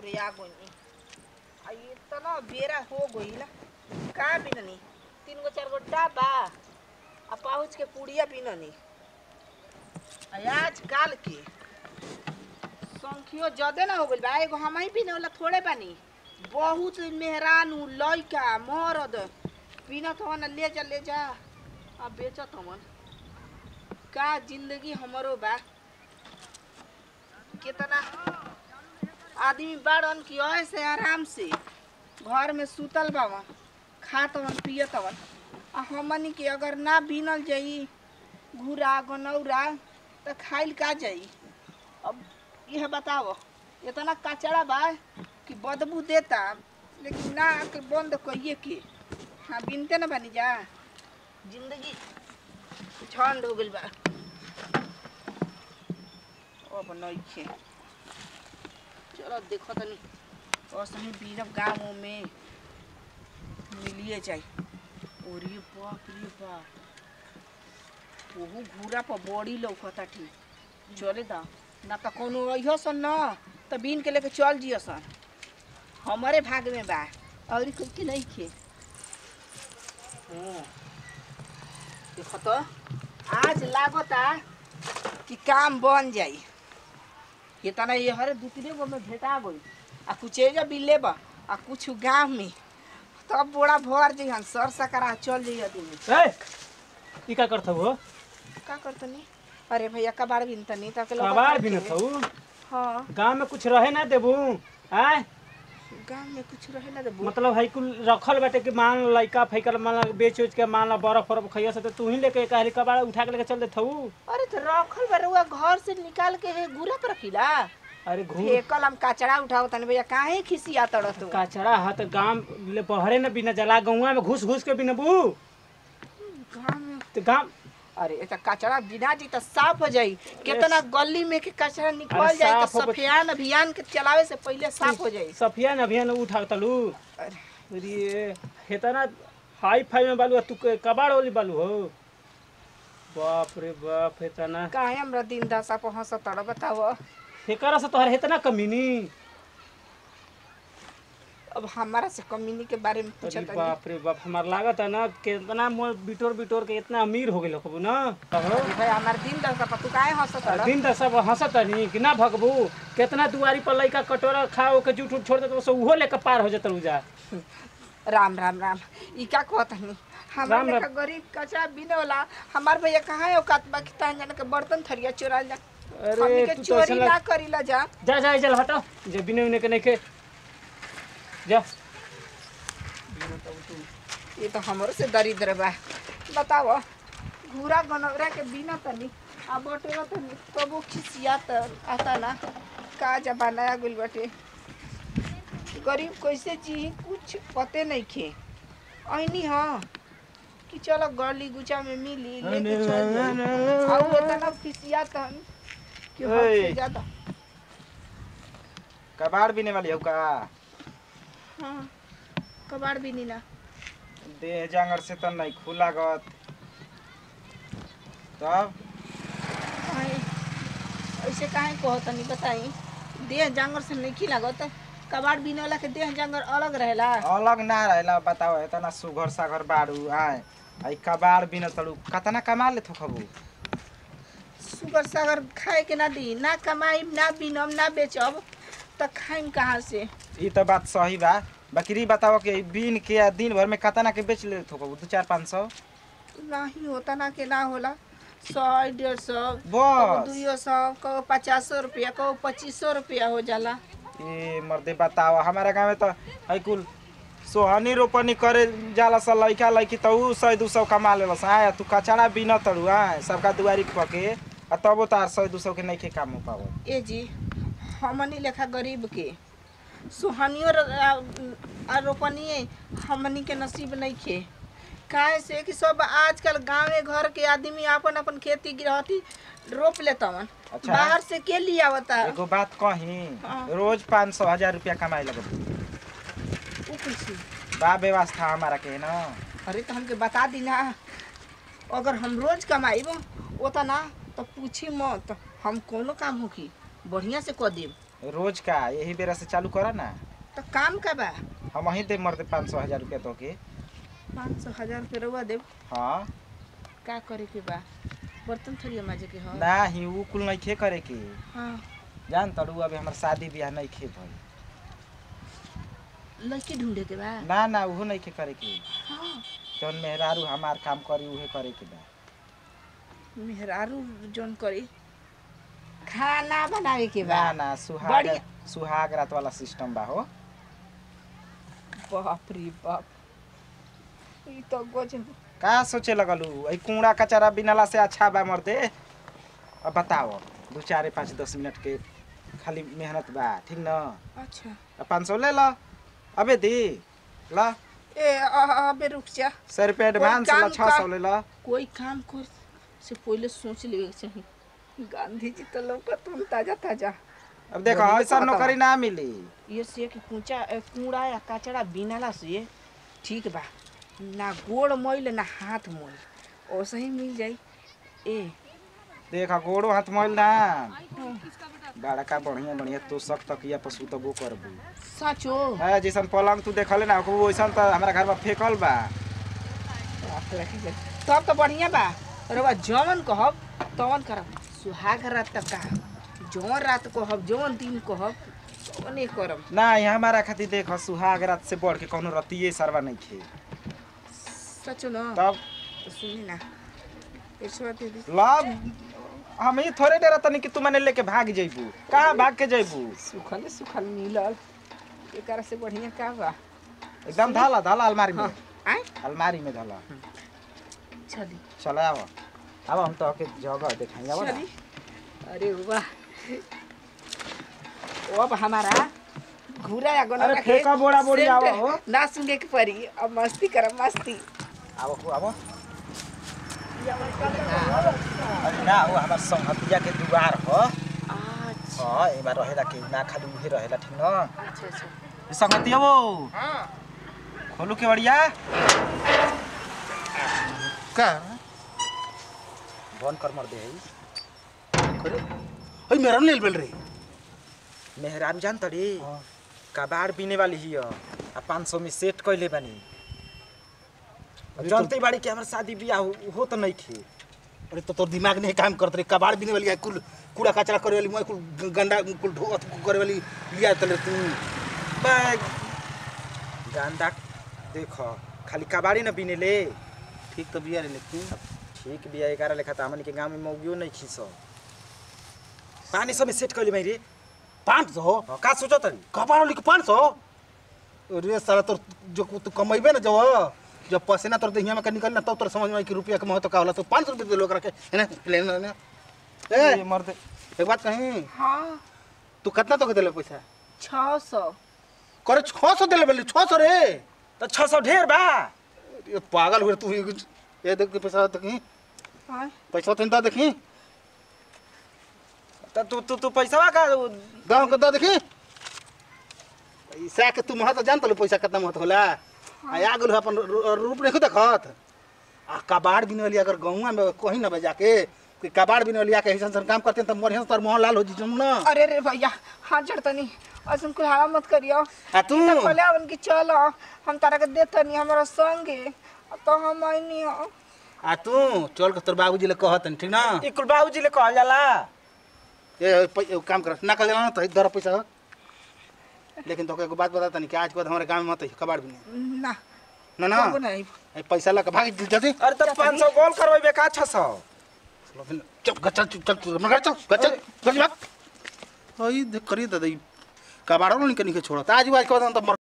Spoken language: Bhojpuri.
के आ गई आ इतना बेरा हो गईल का बिननी तीन गो चार गो डाबा आ पाउच के पुड़िया बिननी आ आज काल के संखियो जदे ना हो गइल बा एगो हम ही बिने वाला थोड़े बानी बहुत मेहरानू लइका मरद बिनत हवन ले जा ले जा आ बेचत हवन का जिंदगी हमरो बा कितना आदमी बाड़न कि ऐसे आराम से घर में सुतल बावन खात हवन पियत हवन आ हमनी के अगर ना बिनल जाई घूरा गनौरा त खाइल का जाई अब यह बताओ इतना कचरा बा कि बदबू देता लेकिन ना के बंद कइए के हाँ बिनते ना बनी जा जिंदगी ठंड हो गइल बा अब नइखे चलो देखो तनी और सही बीनब गाँव में मिलिए जाई ओरे बाप रे बाप ओहू घूरा पर बड़ी लौकता ठीक चले दा ना त कोनो अइहो सन न त बीन के लेके चल जियो सन हमारे भाग में बा और कुछ के नहीं खे हाँ। देखो तो आज लागता कि काम बन जाई इतना ये हरे दू तीन गो में भेटा गई आ कुछ एजा भी लेबा आ कुछ गाँव में तब बोड़ा भर जइहन सर सकरा चल जइह दिन ए ई का करत हो का करतनी अरे भैया कबाड़ बिनतनी ताके लोग कबाड़ भी न थऊ हाँ गांव में कुछ रहे ना देबू आय गाँव में कुछ रहे ना देबू मतलब है कुल रखल बाटे कि मान लइका फैकल मान ला बेच उच के मान ला बर्फ बर्फ खइया से तो तू ही लेके कहली कबाड़ उठा के लेके चल देत हऊ अरे तो रखल बरुआ घर से निकाल के हे गुरा पर रखिला अरे घूम फेकल हम कचरा उठाओ तनी भैया काहे खिसिया तड़ तू कचरा हाथ गांव ले बहरे न बिना जला गौवा में घुस घुस के बिना बू गाँव में तो गांव अरे ए त कचरा बिना जी त साफ हो जाई कितना गली में के कचरा निकल अरे जाई त साफ हो- सफियान अभियान के चलावे से पहले साफ हो जाई सफिया न अभियान उठा तलू अरे अरे हेतना हाई फाई में बालू आ तू के कबाड़ वाली बालू हो बाप रे बाप हेतना काहे हमरा दिन दशा पर हंस तड़ बताओ हेकरा से तोहर हेतना कमीनी अब हमारा से कमीनी के बारे में अरे पूछत बाप रे बाप हमार लागत है ना कितना मोर बिटोर बिटोर के इतना अमीर हो गेल खबू ना कहो भाई हमार दिन दशा पर तू काहे हंस तड़ दिन त सब हंसत नहीं कि ना भगबू कितना दुआरी पर लइका कटोरा खाओ के जूठ उठ छोड़ देत तो उहो लेके पार हो जतल जा राम राम राम ई का कहत हनी हमार राम राम। लेखा गरीब कचरा बिने वाला हमार भैया कहाँ है औकात बा कि तान जाने के बर्तन थरिया चोरा जा अरे हमनी के तू तो चोरी ऐसा ना लग... करीला जा जा जा चल हटो जे बिने उने के नहीं के जा ये तो हमरो से दरिद्र बा बताओ घूरा गनौरा के बिना तनी आ बटोरा तनी तबो खिसिया त आता ना का जमाना आ गइल बाटे गरीब कैसे जी कुछ पते नहीं खे ऐनी हाँ कि चलो गली गुचा में मिली लेके चल जाई। और इतना खिसिया तन कि हद से ओए। ज्यादा कबाड़ बीने वाली हो का हाँ कबाड़ भी नहीं ना देह जांगर से तो नहीं खुला गत तब काहे ऐसे काहे कहत नहीं बताई देह जांगर से नहीं लागत कबाड़ बिने वाला के देह जांगर अलग रहेला अलग ना रहेला बताओ इतना सुघर सागर बाड़ू आए आई कबाड़ बिन तड़ू कतना कमा ले खबू सुगर सागर खाए के ना दी ना कमाई ना बिनम ना बेचब त खाइम कहाँ से ई तो बात सही बा बकरी बताओ कि बीन के आ दिन भर में कतना के बेच ले खबू दू चार पाँच सौ नहीं होता ना के ना होला सौ डेढ़ सौ कबो बस दुइयो सौ कबो पचासो रुपया कबो पच्चीसो रुपया हो जाला ए मर्दे बताओ हमारा गाँव में तो है कुल सोहनी रोपनी करे जाला सा लइका लइकी तो ऊ सौ दू सौ कमा ले आए तू कचड़ा बिन तड़ू आए सबका दुआरी पके आ तबो तार सौ दू सौ के नहीं के काम हो पावो ए जी हमनी लेखा गरीब के सुहानियो र- आ- आ रोपनिए हमनी के नसीब नहीं खे काहे से कि सब आजकल गांवे घर के आदमी अपन अपन खेती गृहस्थी रोप लेतवन अच्छा। बाहर से के लिए आवता एगो बात कही हाँ। रोज पाँच सौ हजार रुपया कमाए लगब उ कैसे बा व्यवस्था हमारा के ना अरे तो हमके बता दी ना अगर हम रोज कमाइब ओतना तो पूछी मत हम कोनो काम होकी बढ़िया से कह देब रोज का यही बेरा से चालू करा ना तो काम का बा हम वहीं दे मर दे पाँच सौ हजार रुपया तो के पाँच सौ हजार रुपये रउआ देव हाँ का करे के बा बर्तन थोड़ी माजे के हो ना ही उ कुल नहीं खे करे के हाँ जान तड़ू अभी हमार शादी ब्याह नहीं खे भइल लड़की ढूंढे के बा ना ना उहो नहीं खे करे के हाँ जौन मेहरारू हमार काम करी उहे करे के बा मेहरारू जोन करी खाना बनावे के बा ना ना सुहाग बढ़िया। सुहाग रात वाला सिस्टम बा हो बाप रे बाप ई तो गजब का सोचे लगलू ऐ कूड़ा कचरा बिनला से अच्छा बा मर्दे अब बताओ दू चार पाँच दस मिनट के खाली मेहनत बा ठीक न अच्छा अब पाँच सौ ले ल अबे दी ल ए अ- अबे रुक जा सौ रुपया एडवांस ल काम छः सौ का- ले ल कोई काम कर से पहले सोच लेवे के चाहिए गांधी जी तो लौकत हम ताजा ताजा अब देखो बढ़िया ऐसा कहता नौकरी ना मिली ये से कि कूचा ए, कूड़ा या कचड़ा बिनाला से ठीक बा ना गोड़ मोइल ना हाथ मोइल ओसे ही मिल जाई ए देखा गोड़ो हाथ मोल ना बड़का बढ़िया बढ़िया तो सब तकिया पशु तबो करबू सचो है जैसन पलंग तू देखले ना ओकरो वैसन त हमरा घर में फेकल बा बाप रे, की कर- तब तो बढ़िया बा रवा जवन कहब तवन करब सुहाग रात तक का जवन रात कहब जवन दिन कहब तवने करब ना यहाँ हमारा खातिर देख सुहाग रात से बढ़ के कोनो रतिये सरवा नहीं खे सचो न तब तो सुनी ना पैसा दे दी लब हम ही थोड़े देर तनी कि तू मने लेके भाग जइबू कहाँ भाग के जइबू सुखल सुखल मिलल एकरा से बढ़िया का बा एकदम धाला धाला अलमारी में हाँ आय अलमारी में धाला चली चल आव अब हम तो के जगह देखाई आव ना चली अरे वाह अब हमारा घूरा या गोना अरे फेंका बोड़ा बोड़ी आवा हो। ना सुने के पड़ी अब मस्ती करब मस्ती आव हो आव अरे ना वो हमार संगतिया के दुआर हो अच्छा हाँ एमा रहेला के ना खाली उहे रहेला ठीक न अच्छा अच्छा ए संगतिया वो हाँ खोलू के बढ़िया का बंद कर मर दे करे ओइ मेरा नहीं बेल रही मेहरारू जान तड़ी कबाड़ बीने वाली ही आ पाँच सौ में सेट कैले बानी अरे जानते बाड़ी कि हमार शादी बियाह हो हो तो नहीं खे अरे तो तोर दिमाग नहीं काम करत रही कबाड़ बिने वाली है, कुल कूड़ा कचरा करे वाली मैं कुल ग- गंदा कुल ढो अथ करे वाली लिया तले तू बैग गांदा देखो खाली कबाड़ी न बीने ले ठीक तो बिया रे लेकिन ठीक बिया एगारह लेखा तो हमन के गांव में मौगियो नहीं खीस पानी सब में सेट कैले भाई रे पाँच सौ हाँ, का सोचो तड़ी कबाड़ वाली के पाँच सौ अरे साला तोर जो तू कमेबे ना जब जब पसीना तोर देहिया में का निकल ना तब तोर समझ में आई कि रुपया के महत्व का होला तो पाँच सौ रुपये लोग रखे है ना ले ना ना ए मर्द एक बात कहीं हाँ तू कितना तो के देले पैसा छः सौ करे छः सौ देले बोली छः सौ रे तो छः सौ ढेर बा ये पागल हुए तू ये ये देख के पैसा देखी हाँ पैसा तो इनता देखी तो तू तू तू पैसा का गाँव के दा देखी पैसा के तू महत्व जानत लो पैसा कितना महत्व होला आ आ गेल अपन रू- रूप नहीं देखत आ कबाड़ बिने वाली अगर गौवा में कहीं ना बजा के कि कबाड़ बिने वाली आके ऐसा काम करते हैं तो बढ़िया से तोर मोहन लाल हो जी ना अरे रे भैया हाथ जड़तनी ऐसा कुल हवा मत करियो आ तू तो कहले अपन की चलो हम तारा के देतनी हमारा संगे तो हम आईनी हो आ तू चल के तोर बाबूजी ले कहत हन, ठीक ना ई कुल बाबूजी ले कहल जाला ये पै- एगो काम कर ना कर लेना तो दर पैसा हो। लेकिन तो एगो बात बता तनी कि आज के बाद हमारे गांव में मत आई कबाड़ बिने ना ना ना कबो नहीं ए, पैसा ला के भाग जल्दी अरे तो पाँच सौ गोल करवेबे का छः सौ चल चल चल चल चल मगर चल चल चल भाग ओई देख करी दादा कबाड़ो नहीं के छोड़ता आज आज के बाद हम तो मर